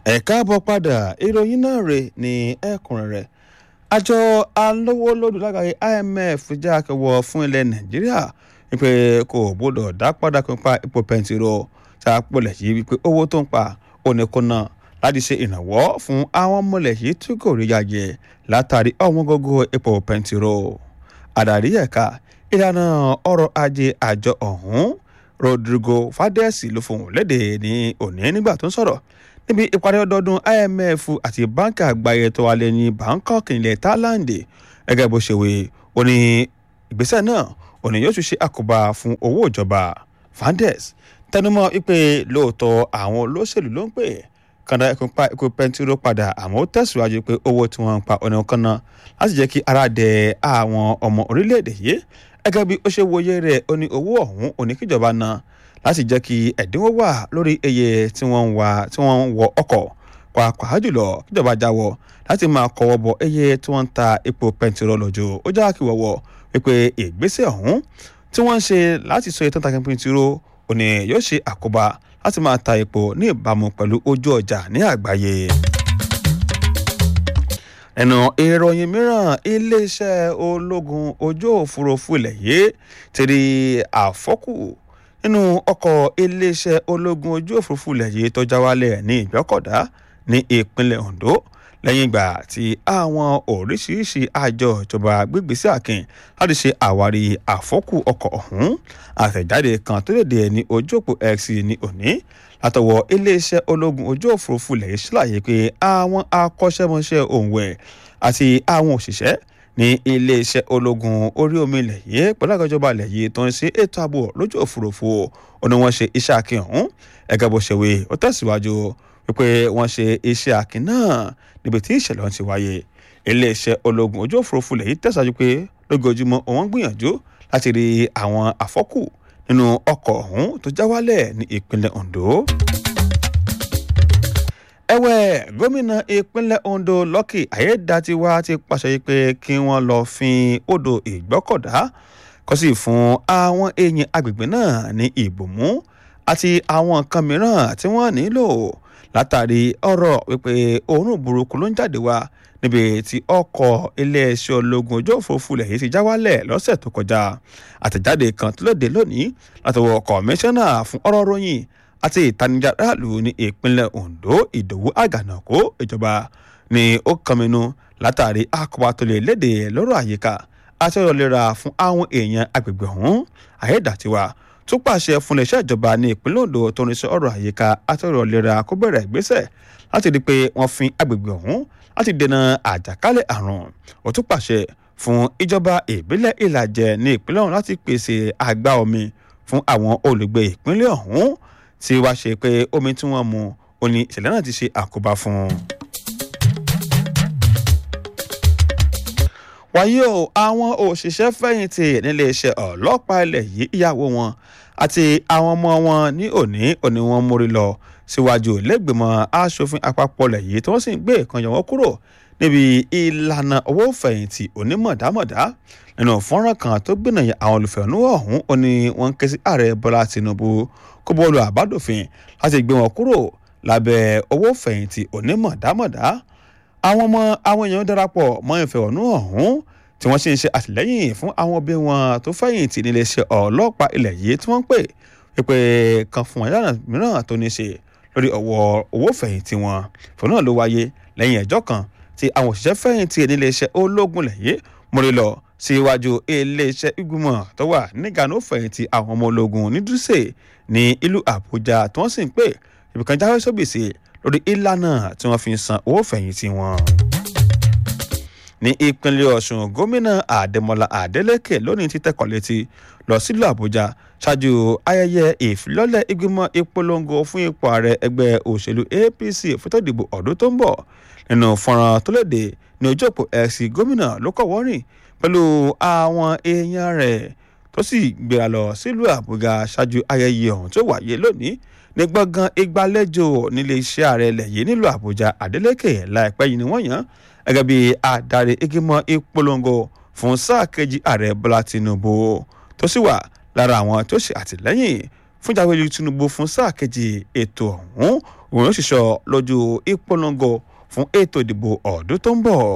ẹ káàbọ̀ padà ìròyìn náà rè ní ẹ̀kúnrẹ́rẹ́ àjọ alówólódù lágbàáyé imf jẹ́ akẹwọ́ fún ilẹ̀ nàìjíríà wípé kò gbọ́dọ̀ dá padà pípa ipò pẹntiró tá a pọ̀lẹ̀ yìí wípé owó tó ń pa oníkunná láti ṣe ìrànwọ́ fún àwọn mọ̀lẹ̀ yìí tí kò rí yàjẹ́ látàrí ọ̀wọ́n gógó ipò pẹntiró àdàrí ẹ̀ka ìlànà ọrọ̀ ajé àjọ ọ̀hún rodrigo fadesi ló fohùn lédè ní òní nígbà tó ń sọ̀rọ̀ níbi ìparí ọdọọdún imf àti báńkì àgbáyé tó wà lẹ́yìn bangkok ilẹ̀ thailand gẹ́gẹ́ bó ṣe wé ó ní ìgbésẹ̀ náà ó ní yóò tún ṣe àkóbá fún owó ìjọba fandes tẹnumọ́ wípé lóòótọ́ àwọn olóṣèlú ló ń pè kàndá ẹkùn pa ikú pẹntiró padà àmọ́ ó tẹ̀síwájú pé owó tí wọ́n ń pa ọ̀nà kan náà láti jẹ́ kí ara dẹ àwọn ọmọ orílẹ̀-èdè yìí gẹ́gẹ́ bí ó ṣe wòye rẹ̀ ó ní owó ọ̀hún ó ní kíjọba náà láti jẹ́ kí ẹ̀dínwó wà lórí iye tí wọ́n ń wà tí wọ́n ń wọ ọkọ̀ pàápàá jùlọ kíjọba jáwọ́ láti máa kọ́wọ́ bọ iye tí wọ́n ń ta epo pẹntiró lójú ó já kí wọ́wọ́ wípé ìgbésẹ̀ ọ̀hún tí wọ́n ń ṣe láti sọ ìtàn takin pẹntiró ó ní yóò ṣe àkóbá láti máa ta epo ní ìbámu pẹ̀lú ojú ọjà ní àgbáyé ẹnu ìròyìn mìíràn iléeṣẹ́ ológun ojú òfurufú ilẹ̀ yìí ti rí àfọ́kù nínú ọkọ̀ iléeṣẹ́ ológun ojú òfurufú ilẹ̀ yìí tó já wálẹ̀ ní ìgbọ́kọ̀dá ní ìpínlẹ̀ ondo lẹ́yìn ìgbà tí àwọn oríṣiríṣi àjọ ìjọba gbígbésí àkìn láti ṣe àwárí àfọ́kù ọkọ̀ ọ̀hún àtẹ̀jáde kan tó lè dé ní ojú òpó x ní òní látọwọ́ iléeṣẹ́ ológun ojú òfurufú ilẹ̀ yìí ṣàlàyé pé àwọn akọ́ṣẹ́mọṣẹ́ òǹwẹ̀ àti àwọn òṣìṣẹ́ ní iléeṣẹ́ ológun orí omi ilẹ̀ yìí pẹ̀lú àgbàjọba ilẹ̀ yìí tó ń ṣe ètò ààbò lójú òfurufú ó ní wọ́n ṣe iṣẹ́ akin ọ̀hún ẹ̀gẹ́ bó ṣe wé ó tẹ̀síwájú wípé wọ́n ṣe iṣẹ́ akin náà níbi tí ìṣẹ̀lẹ̀ ọ̀hún ti wáyé iléeṣẹ́ ológun ojú òfurufú ilẹ̀ yìí tẹ̀síwájú pé lójoojúmọ́ òun gbìyànjú láti rí àwọn àfọ́kù nínú ọkọ̀ ọ̀hún tó já wálẹ̀ ní ìpínlẹ̀ ondo ẹ̀wẹ̀ gómìnà ìpínlẹ̀ ondo lọ́kì ayédatiwa ti pàṣẹ pé kí wọ́n lọ fin odò ìgbọ́kọ̀dá kó sì fún àwọn èèyàn agbègbè náà ní ìbòmú àti àwọn nǹkan mìíràn tí wọ́n nílò látàrí ọ̀rọ̀ wípé òórùn burúkú ló ń jáde wá níbi tí ọkọ̀ iléeṣẹ́ ológun ojú òfurufú lẹ̀ yìí ti já wálẹ̀ lọ́sẹ̀ tó kọjá àtẹ̀jáde kan tó lóde lónìí látọwọ́ kọmíṣánná fún ọ̀rọ̀ ròyìn àti ìtanijà aráàlú ní ìpínlẹ̀ ondo ìdòwú àgànàkó ìjọba ni ó kànmínú látàrí àkọ́bá tó lè léde lọ́rọ̀ àyíká àti ọ̀rọ̀ lera fún àwọn èèyàn agbègbè ọ̀hún àyédàtiwa tó pàṣẹ fún iléeṣẹ́ ìjọba ní ìpínlẹ̀ ondo tó ní sọ ọ̀rọ̀ àyíká àti ọ̀rọ̀ lera kó bẹ̀rẹ̀ ìgbésẹ̀ láti rí i pé wọ́n fin agbègbè ọ̀hún láti dènà àjàkálẹ̀ àrùn ó tún pàṣẹ fún ìjọba ìbílẹ̀ ìlàjẹ ní ìpínlẹ̀ ọ̀hún láti pèsè àgbá omi fún àwọn olùgbé ìpínlẹ̀ ọ̀hún tí wàá ṣe pé omi tí wọ́n mu ó ní ìṣẹ̀lẹ̀ náà ti ṣe àkóbá fún un. wàyí o àwọn òṣìṣẹ́ fẹ̀yìntì nílé iṣẹ́ ọlọ́pàá ilẹ̀ yìí ìyàwó wọn àti àwọn ọmọ wọn ní òní òní wọn mórí lọ síwájú lẹ́gbẹ̀mọ asòfin àpapọ̀ ilẹ̀ yìí tí wọ́n sì ń gbé ìkànnì wọn kúrò níbi ìlànà owó fẹ̀yìntì onímọ̀dámọ̀dá nínú fọ́nrán kan tó gbìnàyà àwọn olùfẹ̀hónú ọ̀hún ó ní wọ́n ń ké sí ààrẹ bọ́lá tinubu kó bọ́ọ̀lù àbádòfin láti gbé wọn kúrò lábẹ́ owó fẹ̀yìntì onímọ̀dámọ̀dá àwọn ọmọ àwọn èèyàn darapọ̀ mọ́ ìfẹ̀hónú ọ̀hún tí wọ́n sì ń ṣe àtìlẹ́yìn fún àwọn òbí wọn tó fẹ̀yìntì níléeṣẹ́ ọlọ́pàá ilẹ̀ yìí tí wọ́n ń pè pípé kan fún wọn yàrá mìíràn tó ní ṣe lórí ọwọ́ owó fẹ̀yìntì wọn fún náà ló wáyé lẹ́yìn ẹjọ́ kan tí àwọn òṣìṣẹ́ fẹ̀yìntì níléeṣẹ́ ológun lẹ̀ yìí mórí lọ síwájú iléeṣẹ́ ìgbìmọ̀ tó wà nígànú fẹ̀yìntì àwọn ọmọ ológun ní dúṣe ní ìlú àbújá tí wọ́n sì ń pè ibìkan jáwé sóbìsì lórí ìlànà tí wọ́n fi ń san owó fẹ̀yìntì wọn. ní ìpínlẹ̀ ọ̀sùn gómìnà àdèmọ́lá àdélèké lónìí ti tẹ̀kọ̀ létí lọ sílùú àbújá ṣáájú ayẹyẹ ìfilọ́lẹ̀ ìgbìmọ̀ ìpolongo fún ipò ààrẹ ẹgbẹ́ òṣèlú apc fótó ìdìbò ọdún tó ń bọ̀ nínú fọ́nrán tó léde ní ojú òpó ẹ̀sìn gómìnà ló kọ̀ wọ́rìn pẹ̀lú àwọn èèyàn rẹ̀ tó sì gbéra lọ sílùú àbújá ṣáájú ayẹyẹ ọ̀hún tó wáyé lónìí ní gbọ̀ngàn ìgbàlejò nílé iṣẹ́ ààrẹ ilẹ̀ yìí nílùú àbújá adeleke láìpẹ́ yìí ni wọ́n yàn gẹ́gẹ́ bí adarí ìgbìmọ̀ ìpolongo fún sáà kejì ààrẹ bọ́lá tinubu tó sì wà lára àwọn tó ṣe àtìlẹ́yìn fún ìjáwé tinubu fún sáà kejì ètò ọ̀hún òun yóò ṣiṣọ́ lójú ìpolongo fún ètò ìdìbò ọdún tó ń bọ̀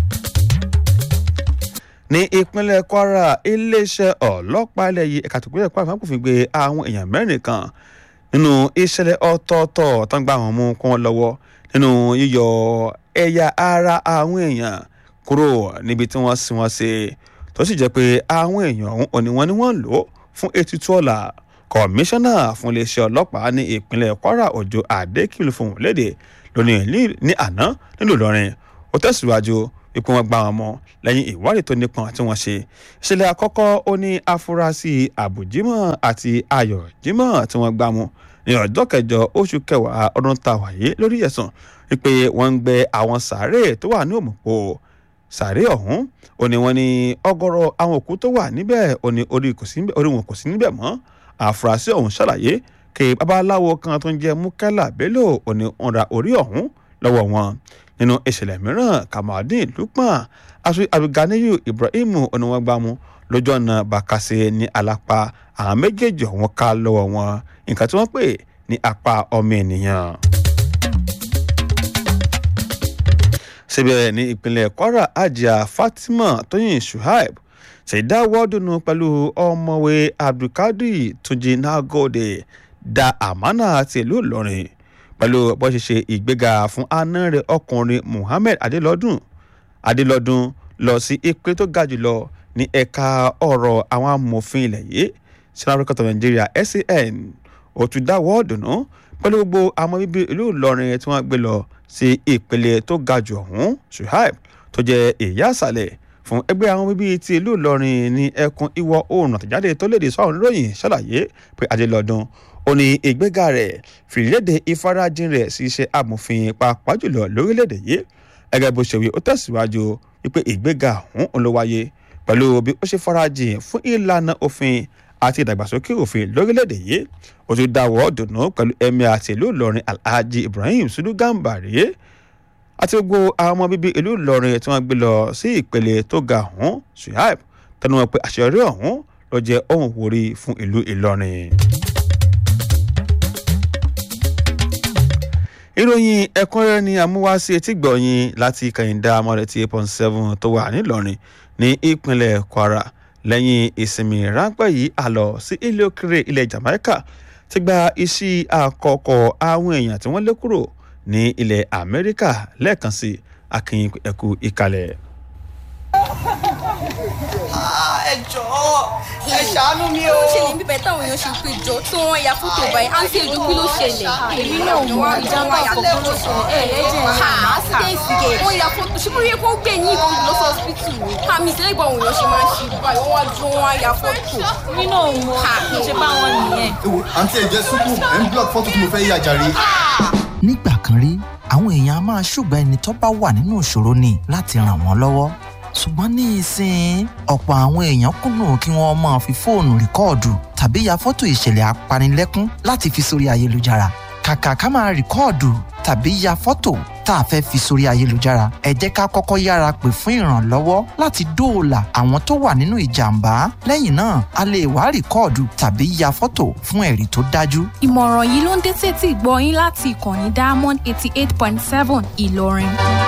ní ìpínlẹ̀ kwara iléeṣẹ́ ọlọ́pàá ilẹ̀ yìí ẹ̀ka tòkúrẹ́ kwara fún àpòfin gbé àwọn èèyàn mẹ́rin kan nínú ìṣẹ̀lẹ̀ ọ̀tọ̀ọ̀tọ̀ tó ń gbà wọ́n mú kún wọn lọ́wọ́ nínú yíyọ ẹ̀yà ara àwọn èèyàn kúrò níbi tí wọ́n sin wọn sí tó sì jẹ́ pé àwọn èèyàn ọ̀hún òní wọn ni wọ́n lò fún ètùtù ọ̀la kọmíṣánná fún iléeṣẹ́ ọlọ́pàá ní ìpínlẹ̀ kwara òjò àdékìlù fún léde lónìí ní àná nílùú ìlọrin ó tẹ̀síwájú wípé wọ́n gbá wọn mọ́ lẹ́yìn ìwádìí tó nípọn tí wọ́n ṣe ìṣẹ̀lẹ̀ àkọ́kọ́ ó ní afurasí àbùjímọ̀ àti ayọ̀ jímọ̀ tí wọ́n gbá mú ní ọjọ́ kẹjọ oṣù kẹwàá ọdún tá a wà yìí lórí ẹ̀sùn wípé wọ́n ń gbẹ àwọn sàárè tó wà ní òmùpọ̀ sàárè ọ̀hún ó ní wọ́n ní ọgọ́rọ̀ àwọn òkú tó wà níbẹ̀ ó ní orí wọn kò sí níbẹ̀ mọ́ àfúrásì ọ̀hún ṣàlàyé kí babaláwo kan tó ń jẹ́ mukela bello ó ní wọ́n ra orí ọ̀hún lọ́wọ́ wọn nínú ìṣẹ̀lẹ̀ mìíràn kamaldeen lukman aṣọ abiganiyu ibrahim oníwọ̀ngbàmù lójú ọ̀nà bàkàṣe ní alápá àwọn méjèèjì ọ̀hún ká lọ́wọ́ wọn nǹkan tí wọ́n pè ní apá ọmọ ènìyàn. síbẹ̀ ní ìpínlẹ̀ kwara ajá fatima tóyìn shuaib ṣèdáwọ́dùnú pẹ̀lú ọmọwé abdulkadir túnjí nagode da amana tìlú ìlọrin pẹ̀lú bó ṣe ṣe ìgbéga fún aná rẹ̀ ọkùnrin muhammed adélọ́dún adélọ́dún lọ sí ìpè tó ga jùlọ ní ẹ̀ka ọ̀rọ̀ àwọn amòfin ilẹ̀ yìí sinapre court of nigeria san ó tún dáwọ́ ọ̀dùnnú pẹ̀lú gbogbo àwọn bíbí ìlú ìlọrin tí wọ́n gbé lọ sí ìpele tó ga jù ọ̀hún suhaib tó jẹ́ ìyá àṣàlẹ̀ fún ẹgbẹ́ àwọn bíbí ti ìlú ìlọrin ní ẹkùn ìwọ̀ oòrùn àtẹ̀jáde tó léde sọ́run lóyìn ṣàlàyé pé adélọ́dún ó ní ìgbéga rẹ̀ fìlédè ìfarajìn rẹ̀ sí iṣẹ́ amòfin pàápàá jùlọ lórílẹ̀‐èdè yìí gẹ́gẹ́ bó ṣe wí ó tẹ̀síwájú wípé ìgbéga ọ̀hún ló wáyé pẹ̀lú bí ó ṣe farajìn fún ìlànà òfin àti ìdàgbàsókè òfin lórílẹ̀‐èdè yìí ó tún dáwọ́ dùnú pẹ̀lú ẹ̀mí àti ìlú ìlọrin alhaji ibrahim sudu gambari àti gbogbo àwọn ọmọ bíbí ìlú ìlọrin tí wọ́n gbé lọ sí ìpele tó ga ọ̀hún suhaib tẹnu wọn pé àṣeyọrí ọ̀hún ló jẹ́ ohun wòrí fún ìlú ìlọrin. ìròyìn ẹ̀kúnrẹ́rẹ́ ni àmúwáṣí etí gbọ̀nyìn láti kàyíndà amọ̀rẹ́tì eight point seven tó wà nílọrin ní ìpínlẹ̀ kwara lẹ́yìn ìsinmi ráńpẹ́ yìí àlọ́ sí ilé òkèrè ilẹ̀ jamaica ti gba iṣẹ́ àkọ́kọ́ àwọn èèyàn tí wọ́n lé kúrò ní ilẹ̀ amẹ́ríkà lẹ́ẹ̀kan sí akínyìn ẹ̀kú ìkàlẹ̀. ẹ jọ̀ọ́ ẹ ṣàánú mi o. ó ṣẹlẹ̀ níbẹ̀ táwọn èèyàn ṣe pé jọ tí wọ́n ya fótó báyìí àǹtí èdè kí ló ṣẹlẹ̀. èmi náà mọ ìjàmbá àkọ́kọ́ ló ṣẹlẹ̀ ẹ̀ ẹ̀ jẹ́ ha accident gate wọ́n ya fótó ṣùgbọ́n yẹ kó gbé yín ìbọn lọ sí hospital ni. àmì ìṣẹ̀lẹ̀ ìgbà òun yàn ṣe máa ń ṣe báyìí wọ́n wá dúró wọ́n á ya fótó. èmi náà mọ kí n ṣe bá wọn nìyẹn. ewo àǹtí ẹ jẹ súpù ẹ ń block fọ́tò tí mo fẹ́ yà jàre. nígbà kan rí àwọn èèyàn a máa ṣùgbọ́n ẹni tó bá wà nínú ìṣòro ni láti ràn wọ́n lọ́wọ́ ṣùgbọ́n ní ìsìn ọ̀pọ̀ àwọn èèyàn kùnà kí wọ́n máa fi fóònù rìkọ́ọ̀dù tàbí ya fọ́tò ìṣẹ̀lẹ̀ apanilẹ́kún láti fi sórí ayélujára kàkà ká máa rìkọ́ọ̀dù tàbí ya fọ́tò tá a fẹ́ fi sórí ayélujára ẹ jẹ́ ká kọ́kọ́ yára pè fún ìrànlọ́wọ́ láti dóòlà àwọn tó wà nínú ìjàmbá lẹ́yìn náà a lè wá rìkọ́ọ̀dù tàbí ya fọ́tò fún ẹ̀rí tó dájú ìmọ̀ràn yìí ló ń dé sétí gbọ́ yín láti ìkànnì diamond eighty eight point seven ìlọrin.